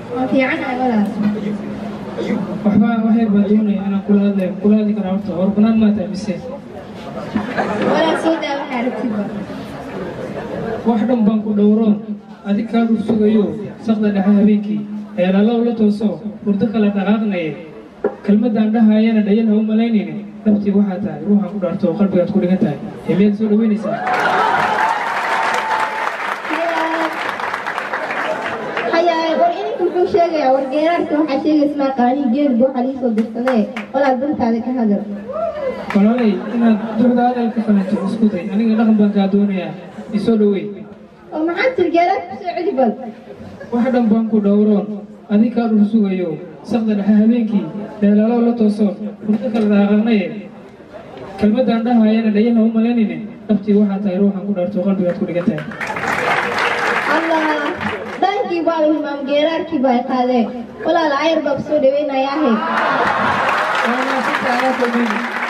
waa fiicanahay walaal waxbaa waxay baa doonaya inaan kula hadlayo kula hadli karaa horta hor banaan maa tahay mise walaal soo daa waxaa aragtidba wax dhan baan ku dhowroon adig kaa dhul sugayo saqda dhexe habeenkii eelalow la tooso hurdo kala dhaqaaqnaye kelmaddaan dhahayana dhayal ha u malaynayne dhabtii waxaa tahay ruuxaan ku dhaarto oo qalbigaad ku dhigan tahay hemiyaad soo dhaweynaysaa hayaay war ininka muxuu sheegayaa war geeraarka waxaa sheegaysa maa qaanii geelba waxaa lii soo dirsadee walaal dantaada ka hadal walaalay inaad duxda hadal ka fahanto isku day aniga dhaqan baan kaa doonayaa isoo dhowey oo maxaa tir geeraarka kusoo celi bal wax dhan baan ku dhowroon adig kaa dhul sugayo saqda dhexe habeenkii eelalow la tooso hurdo kala dhaqaaqnaye kelmaddaan dhahayana dhayal ha u malaynayne dhabtii waxaa tahay ruuxaan ku dhaarto oo qalbigaad ku dhigan tahay allah dhankii baa la hilmaam geeraarkii baa qaadee walaal ayar baa kusoo dhaweynayaahe Waa maasanta anaa kulmayna.